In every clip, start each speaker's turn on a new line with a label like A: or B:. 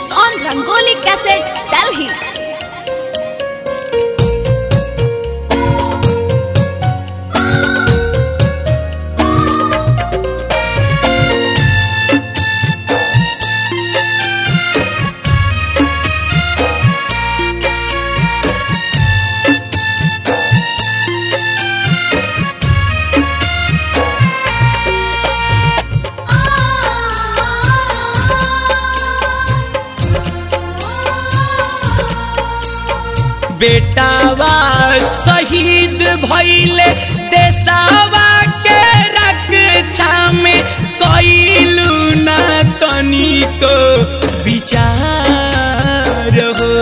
A: on Rangoli Cassette, Delhi.
B: बेटावा शहीद भइले देसावा के रक्षा में कइलू ना तनिको विचार हो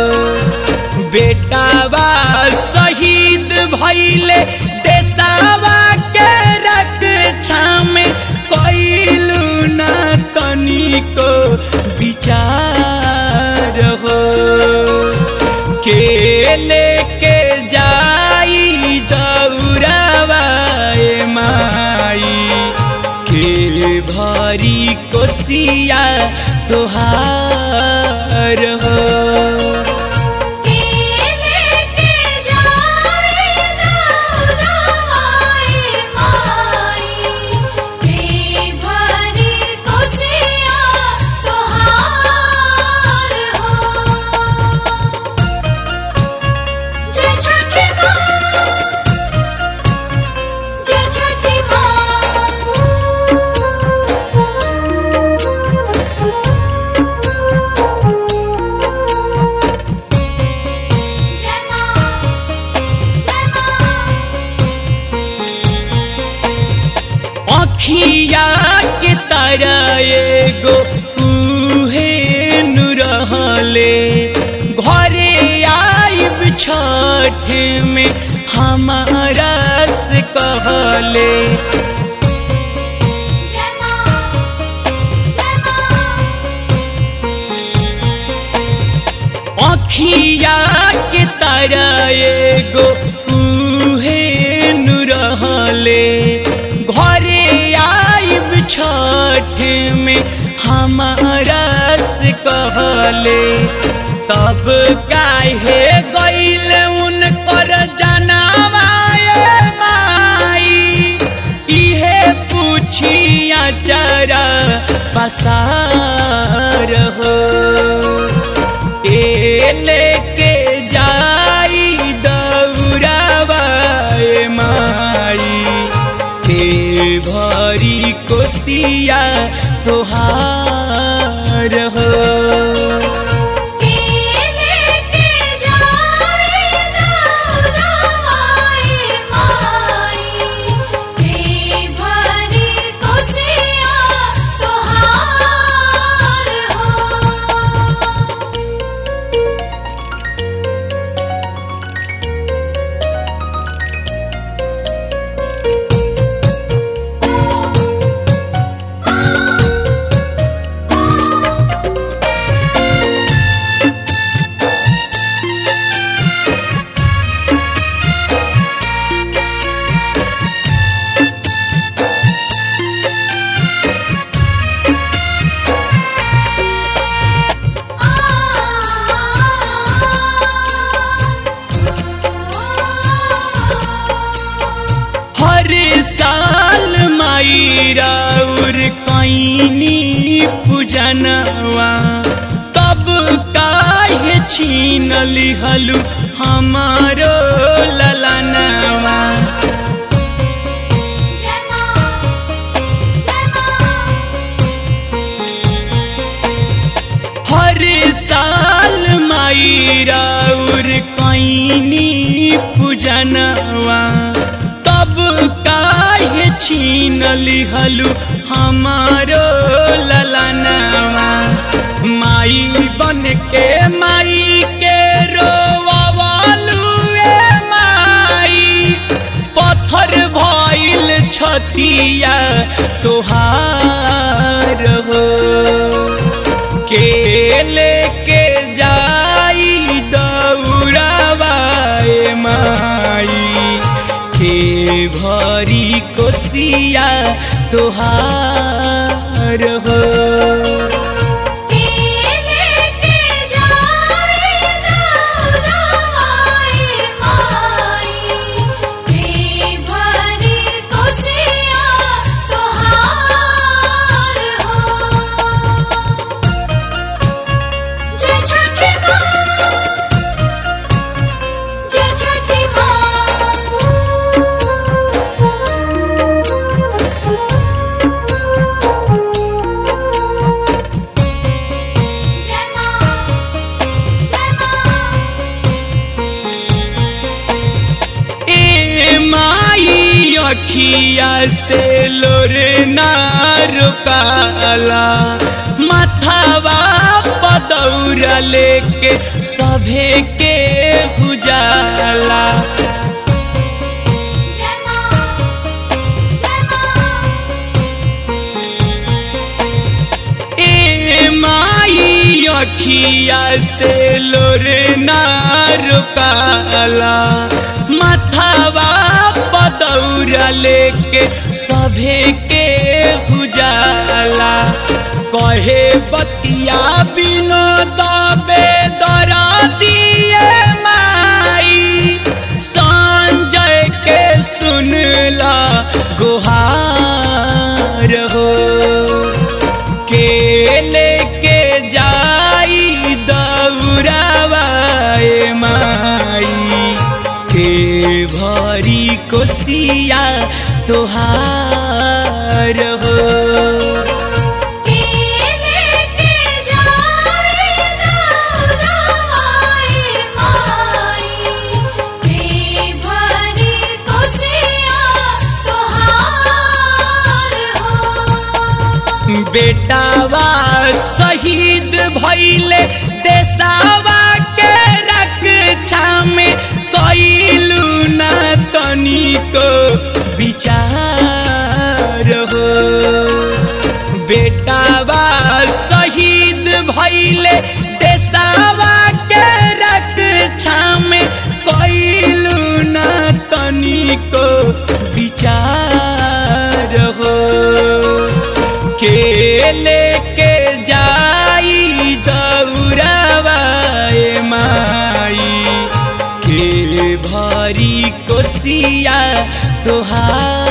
B: बेटावा शहीद भइले देसावा के रक्षा में कइलू ना तनिको विचार हो के लेके जाई दौरावाए माई के भरी कोसिया तोहार हो अखिया के तारा एगो उहे नु रहले घरे आइब छठ में हमारा से कहले अखिया के तारा एगो उहे नु रहले घरे आइब छठ में हमारा से कहले तब काहे गईल उनकर जनावाए माई इहे पूछिया चरा पसार हो ए लेके जाई दौरावाए माई के भरी कोसिया तोहार हो हर साल माई राउर कैनी पूजनवा तब काहे छीन लिहलु हमारो ललनवा हर साल माई राउर कैनी पूजनवा तब काहे छीन लिहलु हमारो ललनवा माई बन के माई के रोवालू ए माई पत्थर भइल छतिया तोहार हो के लेके जाई दौरावाए माई के भरी कोसिया तोहार हो
C: केले
B: अखिया से लोरे ना रुकाला माथावा पदौरा लेके सभे के हुजाला ए माई अखिया से लोरे ना रुकाला माथावा पदौरा लेके सभे के हुजाला कहे बतिया बिनो दबे दरा दिए माई संजय के सुनला गुहार हो के लेके जाई दौरावाए माई के भरी कोसिया तोहार हो बेटावा शहीद भैले देसावा के रक्षा में कैलू ना तनिको विचार हो बेटावा शहीद भैले देसावा के रक्षा में कैलू ना तनिको विचार हो के लेके जाई दौरावाए माई के भरी कोसिया तोहार